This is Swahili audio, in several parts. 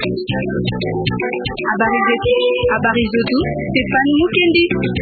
Habari zetu, habari zetu, Stefani Mukendi.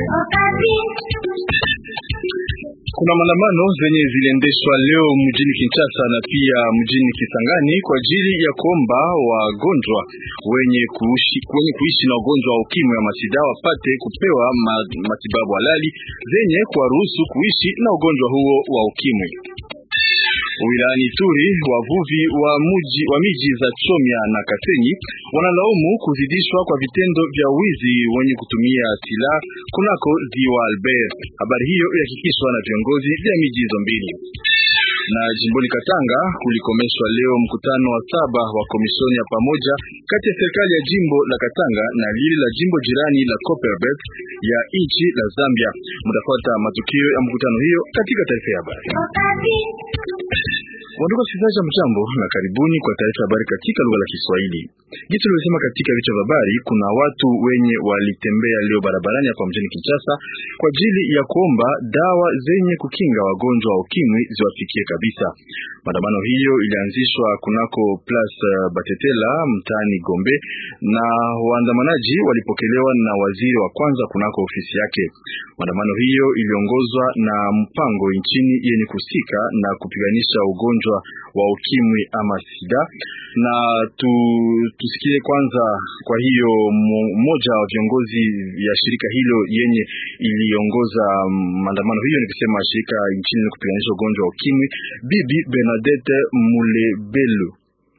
Kuna maandamano zenye ziliendeshwa leo mjini Kinshasa na pia mjini Kisangani kwa ajili ya kuomba wagonjwa wenye kuishi, wenye kuishi na ugonjwa wa ukimwi wa masida wapate kupewa matibabu halali zenye kuwaruhusu kuishi na ugonjwa huo wa ukimwi. Wilayani Turi, wavuvi wa muji wa miji za Chomya na Kasenyi wanalaumu kuzidishwa kwa vitendo vya wizi wenye kutumia silaha kunako ziwa Albert. Habari hiyo ilihakikishwa na viongozi vya miji hizo mbili. Na jimboni Katanga kulikomeshwa leo mkutano wa saba wa komishoni ya pamoja kati ya serikali ya jimbo la Katanga na lile la jimbo jirani la Copperbelt ya nchi la Zambia. Mtafuata matukio ya mkutano hiyo katika taarifa ya habari. Wandugu wasikilizaji, mjambo na karibuni kwa taarifa ya habari katika lugha la Kiswahili. Jinsi tulivyosema katika vichwa vya habari, kuna watu wenye walitembea leo barabarani hapa mjini Kinshasa kwa ajili ya kuomba dawa zenye kukinga wagonjwa wa ukimwi ziwafikie kabisa. Maandamano hiyo ilianzishwa kunako Place Batetela mtaani Gombe, na waandamanaji walipokelewa na waziri wa kwanza kunako ofisi yake. Maandamano hiyo iliongozwa na mpango nchini yenye kusika na kupiganisha ugonjwa wa ukimwi ama sida, na tu, tusikie kwanza. Kwa hiyo mmoja wa viongozi ya shirika hilo yenye iliongoza maandamano hiyo ni kusema shirika nchini yenye kupiganisha ugonjwa wa ukimwi, Bibi Bernadette Mulebelu.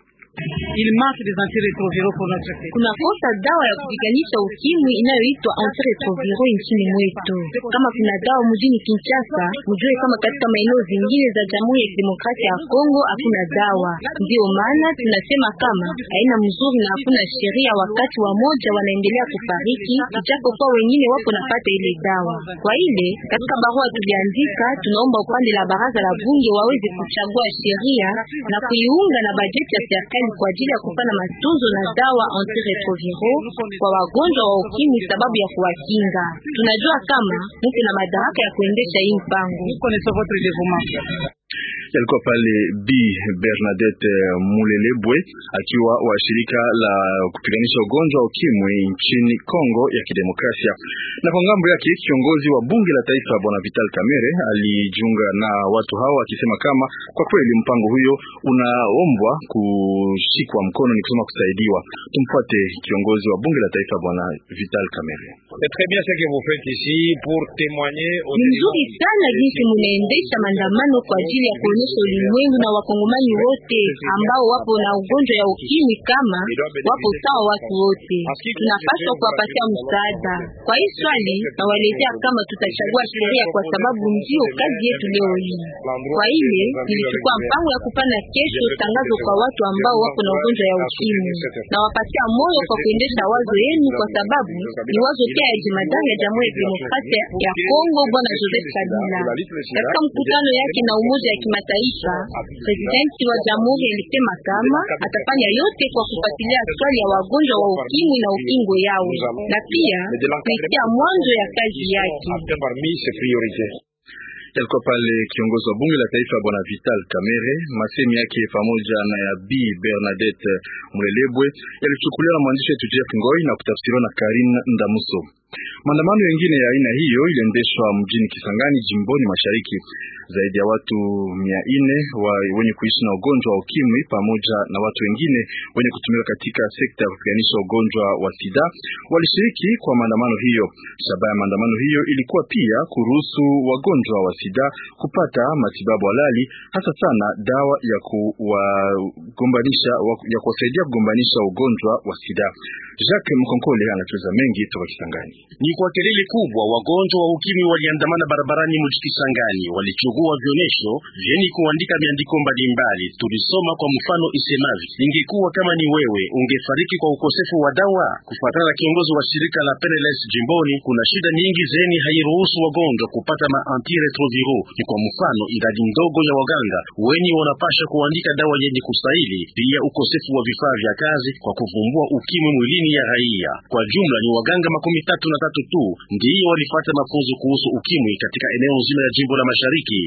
Kuna kosa dawa ya kupiganisha ukimwi inayoitwa antiretroviral nchini mwetu. Kama kuna dawa mjini Kinshasa, mjue kama katika maeneo zingine za Jamhuri ya Kidemokrasia ya Kongo hakuna dawa. Ndio maana tunasema kama haina mzuri na hakuna sheria, wakati wa moja wanaendelea kufariki, ijapo kwa wengine wapo napata ile dawa. Kwa ile katika barua tuliandika, tunaomba upande la baraza la bunge waweze kuchagua sheria na kuiunga na bajeti ya serikali kwa ajili ya kupana matunzo na dawa antiretroviraux kwa wagonjwa wa ukimwi sababu ya kuwakinga. Tunajua kama mko na madaraka ya kuendesha hii mpango. Yalikuwa pale Bi Bernadette Mulelebwe akiwa wa shirika la kupiganisha ugonjwa wa ukimwi nchini Kongo ya Kidemokrasia. Na kwa ngambo yake kiongozi wa bunge la taifa Bwana Vital Kamerhe alijiunga na watu hao akisema kama kwa kweli mpango huyo unaombwa kushikwa mkono, ni kusema kusaidiwa. Tumfuate kiongozi wa bunge la taifa Bwana Vital Kamerhe. Ni mzuri sana jinsi munaendesha maandamano kwa ajili ya kuonyesha ulimwengu na wakongomani wote ambao wapo na ugonjwa ya ukimwi kama wapo sawa watu wote. Tunapaswa kuwapatia msaada. Kwa hii swali nawaletea kama tutachagua sheria, kwa sababu ndio kazi yetu leo hii. Kwa ile nilichukua mpango ya kupana kesho tangazo kwa watu ambao wapo na ugonjwa ya ukimwi, na wapatia moyo kwa kuendesha wazo yenu, kwa sababu ni wazo pia ya jemadari ya Jamhuri ya Demokrasia ya Kongo Bwana Joseph Kabila. Katika mkutano yake na Umoja ya Kimataifa, presidenti wa jamhuri alisema kama atafanya yote kwa kufuatilia swali ya wagonjwa wa ukimwi na ukingo yao, na pia kuitia mwanzo ya kazi yake. Yalikuwa pale kiongozi wa bunge la taifa bwana Vital Kamerhe. Masemi yake pamoja na ya Bi Bernadette Mulelebwe yalichukuliwa na mwandishi wetu Jeff Ngoi na kutafsiriwa na Karin Ndamuso. Maandamano mengine ya aina hiyo iliendeshwa mjini Kisangani jimboni mashariki. Zaidi ya watu mia nne wa wenye kuishi na ugonjwa wa ukimwi pamoja na watu wengine wenye kutumika katika sekta ya kupiganisha ugonjwa wa sida walishiriki kwa maandamano hiyo. Shabaha ya maandamano hiyo ilikuwa pia kuruhusu wagonjwa wa sida kupata matibabu halali, hasa sana dawa ya kuwagombanisha ya kuwasaidia kugombanisha ugonjwa wa sida. Jacques Mkonkole anatueleza mengi toka Kisangani. Ni kwa kelele kubwa wagonjwa wa ukimwi waliandamana barabarani mji Kisangani, walichukua vionesho vyeni kuandika miandiko mbalimbali. Tulisoma kwa mfano isemavyo, ingekuwa kama ni wewe ungefariki kwa ukosefu wa dawa. Kufuatana na kiongozi wa shirika la PNLS jimboni, kuna shida nyingi zeni hairuhusu wagonjwa kupata ma antiretroviraux. Ni kwa mfano idadi ndogo ya waganga wenye wanapasha kuandika dawa yenye kustahili, pia ukosefu wa vifaa vya kazi kwa kuvumbua ukimwi mwilini ya raia. Kwa jumla ni waganga makumi tatu na tatu tu ndiyo walifata mafunzo kuhusu ukimwi katika eneo nzima ya jimbo la Mashariki.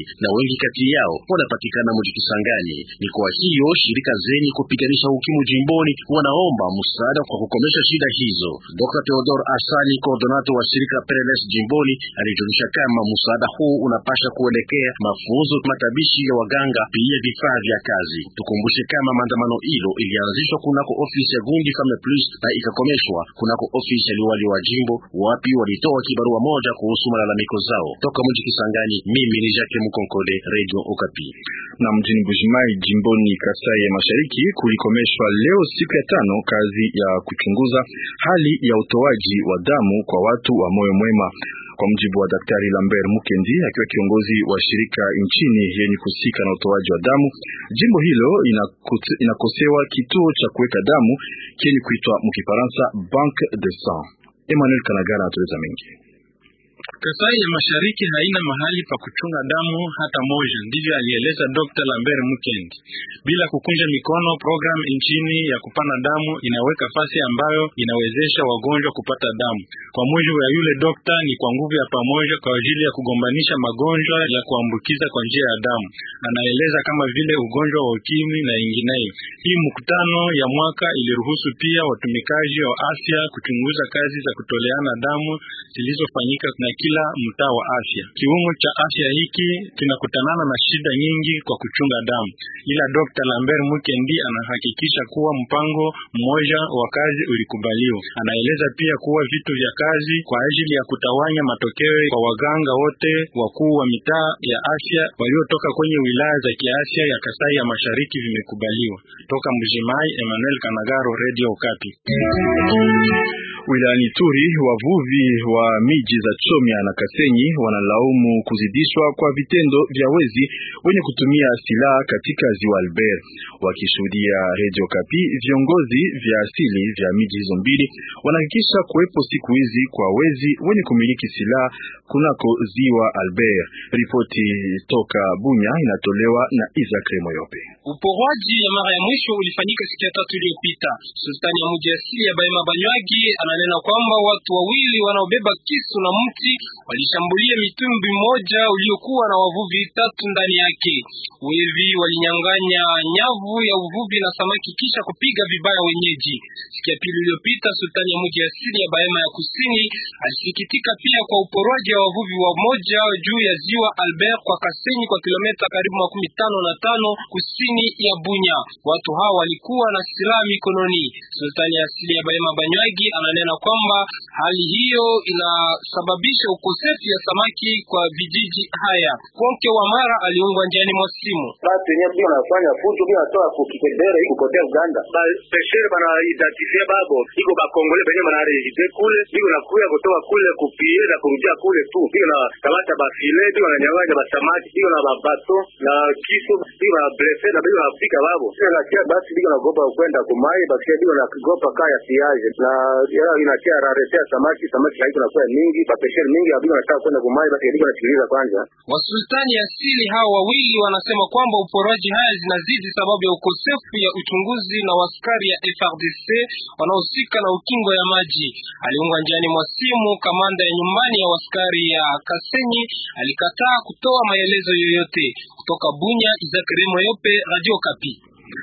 na wengi kati yao wanapatikana mji Kisangani. Ni kwa hiyo shirika zenye kupiganisha ukimwi jimboni wanaomba msaada kwa kukomesha shida hizo. Dr. Theodore Asani, koordonato wa shirika PNLS jimboni, alijulisha kama msaada huu unapasha kuelekea mafunzo, matabishi ya waganga, pia vifaa vya kazi. Tukumbushe kama maandamano hilo ilianzishwa kunako ofisi ya Gundi Femme Plus na ikakomeshwa kunako ofisi ya liwali wa jimbo, wapi walitoa kibarua moja kuhusu malalamiko zao. Toka mji Kisangani, mimi ni Jacques Mukonkole, Radio Okapi. Na mjini Bujimai jimboni Kasai ya Mashariki kulikomeshwa leo siku ya tano kazi ya kuchunguza hali ya utoaji wa damu kwa watu wa moyo mwema. Kwa mujibu wa Daktari Lambert Mukendi akiwa kiongozi wa shirika nchini yenye kuhusika na utoaji wa damu, jimbo hilo inakosewa kituo cha kuweka damu kenye kuitwa mkifaransa Banque de Sang. Emmanuel Kanagara anatueleza mengi. Kasai ya Mashariki haina mahali pa kuchunga damu hata moja, ndivyo alieleza Dr. Lambert Mukendi. Bila kukunja mikono, programu nchini ya kupana damu inaweka fasi ambayo inawezesha wagonjwa kupata damu. Kwa mujibu ya yule dokta, ni kwa nguvu ya pamoja kwa ajili ya kugombanisha magonjwa ya kuambukiza kwa njia ya damu. Anaeleza kama vile ugonjwa wa ukimwi na ingineyo. Hii mkutano ya mwaka iliruhusu pia watumikaji wa afya kuchunguza kazi za kutoleana damu zilizofanyika na kila mtaa wa afya. Kiungo cha afya hiki kinakutanana na shida nyingi kwa kuchunga damu, ila Dr. Lambert Mukendi anahakikisha kuwa mpango mmoja wa kazi ulikubaliwa. Anaeleza pia kuwa vitu vya kazi kwa ajili ya kutawanya matokeo kwa waganga wote wakuu wa mitaa ya afya waliotoka kwenye wilaya za kiafya ya Kasai ya Mashariki vimekubaliwa. Toka Mjimai, Emmanuel Kanagaro, Radio Okapi. Wilayani Turi, wavuvi wa miji za Chomya na Kasenyi wanalaumu kuzidishwa kwa vitendo vya wezi wenye kutumia silaha katika ziwa Albert. Wakishuhudia Radio Kapi, viongozi vya asili vya miji hizo mbili wanahakikisha kuwepo siku hizi kwa wezi wenye kumiliki silaha kunako ziwa Albert. Ripoti toka Bunya inatolewa na Isaac Remoyope. Uporwaji ya mara ya mwisho ulifanyika siku ya tatu iliyopita. Sultani ya mji asili ya Baima Banywagi ananena kwamba watu wawili wanaobeba kisu na mti walishambulia mitumbwi mmoja uliokuwa na wavuvi tatu ndani yake. Wevi walinyang'anya nyavu ya uvuvi na samaki kisha kupiga vibaya wenyeji. Siku ya pili iliyopita, sultani ya mji asili ya Baima ya kusini alisikitika pia kwa uporwaji wa wavuvi wa moja juu ya ziwa Albert kwa Kasenyi kwa kilomita karibu makumi tano na tano kusini ya Bunya. Watu hawa walikuwa na silaha mikononi. Sultani ya asili ya Baima Banywagi ananena kwamba hali hiyo inasababisha ukosefu ya samaki kwa vijiji haya. Konke wa Mara aliungwa njiani mwa simu. Batu yenyewe bio nafanya fujo bio natoa kukipendera iko kotea Uganda. Ba peshere bana identifie babo. Iko ba Kongole benye bana rejite kule. Bio nakuya kutoka kule kupie na kurudia kule tu. Bio na kamata ba file, bio na nyang'anya ba samaki, bio na ba bato na kisu, bio na blesse na bio na pika babo. Bio na kia basi bio na gopa kwenda kumai, basi bio na gopa kaya siaje. Na yala inatia raretea samaki, samaki haiko na kwa mingi, ba peshere mingi bio nataka kwenda kumai, basi bio nasikiliza kwanza. Wasultani asili hao wawili wanasema kwamba uporaji haya zinazidi sababu ya ukosefu ya uchunguzi na waskari ya FRDC wanaohusika na ukingo ya maji. Aliungwa njiani mwa simu, kamanda ya nyumbani ya waskari ya Kasenyi alikataa kutoa maelezo yoyote. Kutoka Bunya, Izakari Moyope, Radio Kapi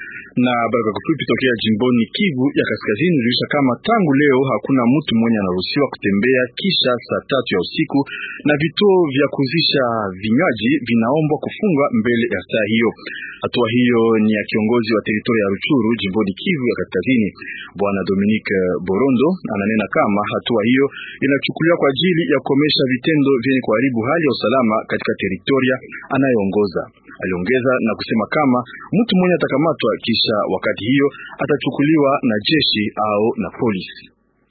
na habari kwa kifupi tokea jimboni Kivu ya Kaskazini ilionyesha kama tangu leo hakuna mtu mwenye anaruhusiwa kutembea kisha saa tatu ya usiku, na vituo vya kuzisha vinywaji vinaombwa kufungwa mbele ya saa hiyo. Hatua hiyo ni ya kiongozi wa teritoria ya Ruchuru jimboni Kivu ya Kaskazini, Bwana Dominique Borondo ananena kama hatua hiyo inachukuliwa kwa ajili ya kukomesha vitendo vyenye kuharibu hali ya usalama katika teritoria anayoongoza. Aliongeza na kusema kama mtu mwenye atakamatwa kisha wakati hiyo atachukuliwa na jeshi au na polisi.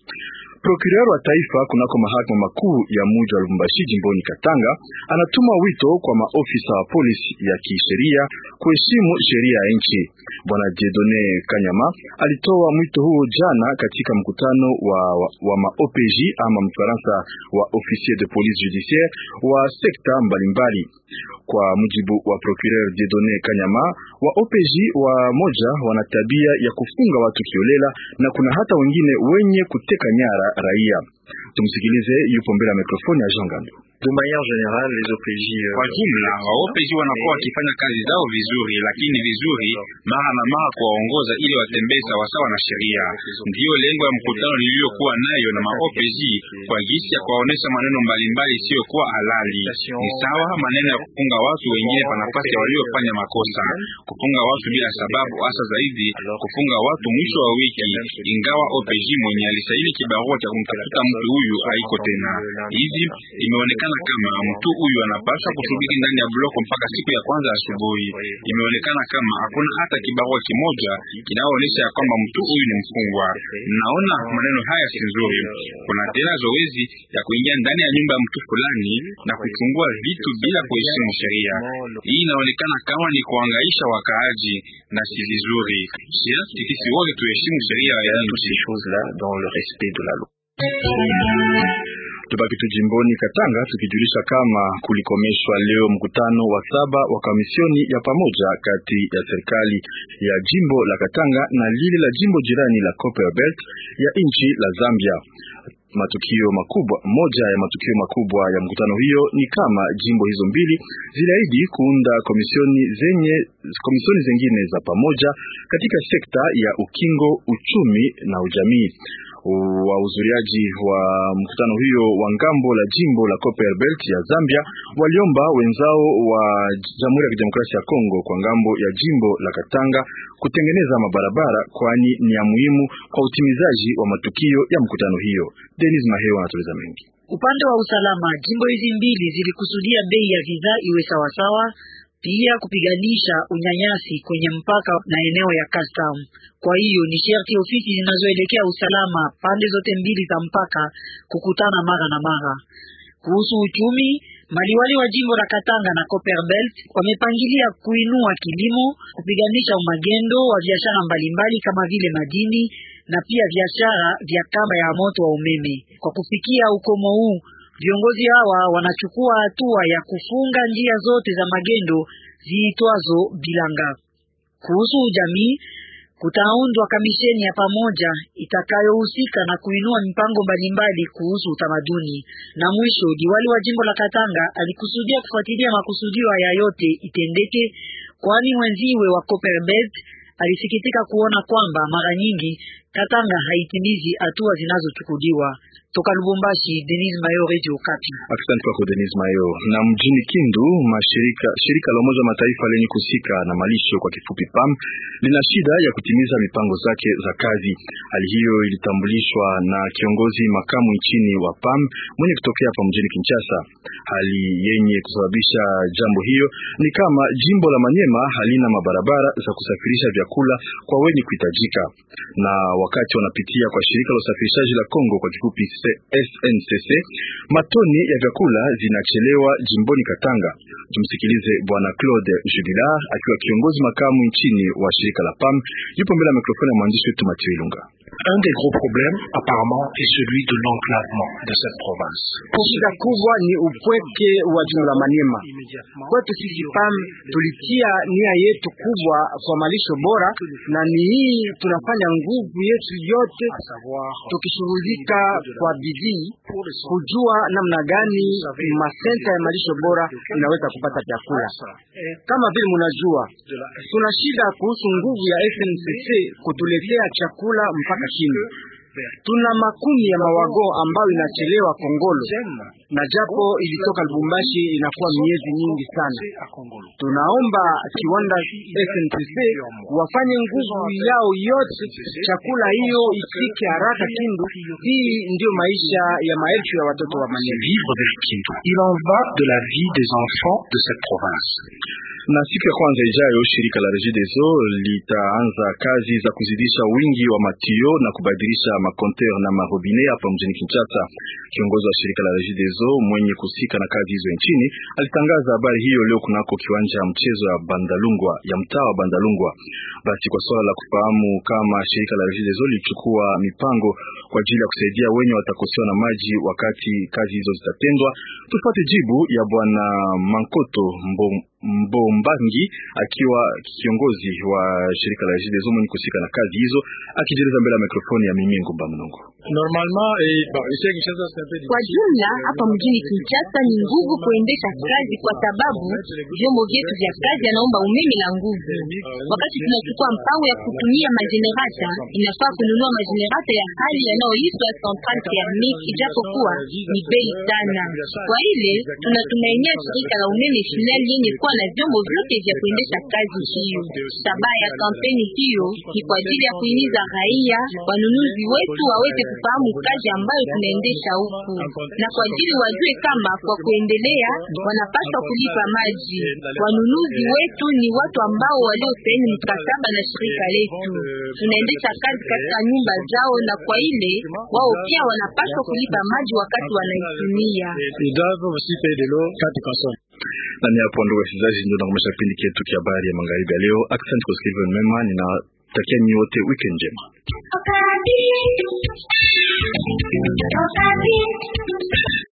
Prokureur wa taifa kunako mahakama makuu ya mji wa Lubumbashi jimboni Katanga anatuma wito kwa maofisa wa polisi ya kisheria kuheshimu sheria ya nchi. Bwana Jedone Kanyama alitoa mwito huo jana katika mkutano wa, wa, wa ma-OPJ ama mfaransa wa officier de police judiciaire wa sekta mbalimbali. Kwa mujibu wa Procureur Jedone Kanyama, wa OPJ wa moja wana tabia ya kufunga watu kiolela na kuna hata wengine wenye kuteka nyara raia. Tumsikilize, yupo mbele ya mikrofoni ya Jean Gandu. De manière générale, les OPJ Kwa jumla waopeji wanakuwa wakifanya kazi zao vizuri, lakini vizuri mara na mara kuwaongoza ili watembee sawasawa na sheria. Ndiyo lengo ya mkutano niliyokuwa nayo na maopeji kwa gisi ya kuwaonesha maneno mbalimbali isiyokuwa halali. Ni sawa maneno ya kufunga watu wengine pa nafasi ya waliofanya makosa, kufunga watu bila sababu, hasa zaidi kufunga watu mwisho wa wiki, ingawa OPJ mwenye alisaini kibarua cha kumtafuta mtu huyu haiko tena. Hivi imeonekana kama mtu huyu anapaswa kusubiri ndani ya bloko mpaka siku ya kwanza asubuhi. Imeonekana kama hakuna hata kibarua kimoja kinaonyesha ya kwamba mtu huyu ni mfungwa. Naona maneno haya si nzuri. Kuna tena zoezi ya kuingia ndani ya nyumba ya mtu fulani na kuchungua vitu bila kuheshimu sheria. Hii inaonekana kama ni kuangaisha wakaaji na si vizuri. Sharti sisi wote tuheshimu sheria ya nchi. Tubaki tu jimboni Katanga tukijulisha kama kulikomeshwa leo mkutano wa saba wa kamisioni ya pamoja kati ya serikali ya jimbo la Katanga na lile la jimbo jirani la Copperbelt ya nchi la Zambia. Matukio makubwa, moja ya matukio makubwa ya mkutano hiyo ni kama jimbo hizo mbili ziliahidi kuunda komisioni zenye komisioni zingine za pamoja katika sekta ya ukingo, uchumi na ujamii. Wahudhuriaji wa mkutano hiyo wa ngambo la jimbo la Copperbelt ya Zambia waliomba wenzao wa Jamhuri ya Kidemokrasia ya Kongo kwa ngambo ya jimbo la Katanga kutengeneza mabarabara, kwani ni ya muhimu kwa utimizaji wa matukio ya mkutano hiyo. Denis Maheo anatueleza mengi. Upande wa usalama, jimbo hizi mbili zilikusudia bei ya bidhaa iwe sawasawa, pia kupiganisha unyanyasi kwenye mpaka na eneo ya custom. Kwa hiyo ni sharti ofisi zinazoelekea usalama pande zote mbili za mpaka kukutana mara na mara. Kuhusu uchumi, maliwali wa jimbo la Katanga na Copperbelt wamepangilia kuinua kilimo, kupiganisha umagendo wa biashara mbalimbali kama vile madini na pia biashara vya kamba ya moto wa umeme. Kwa kufikia ukomo huu, viongozi hawa wanachukua hatua ya kufunga njia zote za magendo ziitwazo bilanga. Kuhusu jamii, kutaundwa kamisheni ya pamoja itakayohusika na kuinua mipango mbalimbali kuhusu utamaduni. Na mwisho, diwali wa jimbo la Katanga alikusudia kufuatilia makusudio haya yote itendeke, kwani mwenziwe wa Copperbelt alisikitika kuona kwamba mara nyingi Katanga haitimizi hatua zinazochukuliwa. Toka Lubumbashi, Denis Mayo, Radio Okapi. Asante kwako Denis Mayo. Na mjini Kindu, mashirika shirika la Umoja wa Mataifa lenye kusika na malisho kwa kifupi PAM lina shida ya kutimiza mipango zake za kazi. Hali hiyo ilitambulishwa na kiongozi makamu nchini wa PAM mwenye kutokea hapa mjini Kinshasa. Hali yenye kusababisha jambo hiyo ni kama jimbo la Manyema halina mabarabara za kusafirisha vyakula kwa wenye kuhitajika, na wakati wanapitia kwa shirika la usafirishaji la Kongo kwa kifupi SNCC, matoni ya vyakula zinachelewa jimboni Katanga. Tumsikilize Bwana Claude Jubilar akiwa kiongozi makamu nchini wa shirika la PAM, yupo mbele ya mikrofoni ya mwandishi wetu Mathieu Ilunga. Un des gros problèmes apparemment est celui de l'enclavement de cette province. Shida kubwa ni upweke wa jimbo la Maniema. Kwetu sisi PAM tulitia nia yetu kubwa kwa malisho bora, na ni hii tunafanya nguvu yetu yote tukishughulika kwa bidii kujua namna gani masenta ya malisho bora inaweza kupata chakula. Kama vile mnajua, tuna shida kuhusu nguvu ya SNCC kutuletea chakula mpaka chini. Tuna makumi ya mawago ambayo inachelewa Kongolo, na japo ilitoka Lubumbashi inakuwa miezi nyingi sana. Tunaomba kiwanda SNCC wafanye nguvu yao yote, chakula hiyo ifike haraka Kindu. Hii ndiyo maisha ya maelfu ya watoto wa Manema. Vivre de Kindu. Il en va de la vie des enfants de cette province. Na siku ya kwanza ijayo shirika la Regideso litaanza kazi za kuzidisha wingi wa matio na kubadilisha makonteur na marobine hapa mjini Kinshasa. Kiongozi wa shirika la Regideso mwenye kusika na kazi hizo nchini alitangaza habari hiyo leo kunako kiwanja ya mchezo ya Bandalungwa ya mtaa wa Bandalungwa. Basi kwa swala la kufahamu kama shirika la Regideso lilichukua mipango kwa ajili ya kusaidia wenye watakosewa na maji wakati kazi hizo zitatendwa, tupate jibu ya bwana Mankoto Mbom Mbombangi akiwa kiongozi wa shirika la Regideso mwenye kusika na kazi hizo, akijieleza mbele ya mikrofoni ya Mimi Ngumba Mnongo. Kwa jumla hapa mjini Kinshasa ni nguvu kuendesha kazi, kwa sababu vyombo vyetu vya kazi anaomba umeme na nguvu. Wakati tunachukua mpango ya kutumia majenerata, inafaa kununua majenerata ya hali yanayoitwa central thermique, ijapokuwa ni bei sana. Kwa ile tunatumainia shirika la umeme SNEL yenye kuwa na vyombo vyote vya kuendesha kazi hiyo. Shabaha ya kampeni hiyo ni kwa ajili ya kuhimiza raia, wanunuzi wetu waweze kufahamu kazi ambayo tunaendesha huku, na kwa ajili wajue kama kwa kuendelea wanapaswa kulipa maji. Wanunuzi wetu ni watu ambao waliosaini mkataba na shirika letu. Tunaendesha kazi katika nyumba zao, na kwa ile wao pia wanapaswa kulipa maji wakati wanaitumia. Na ni hapo ndugu wasikilizaji, ndio nakomesha kipindi chetu cha habari ya magharibi ya leo. Asante kwa kusikiliza mema, ninatakia nyinyi wote weekend njema. Okapi. Okapi.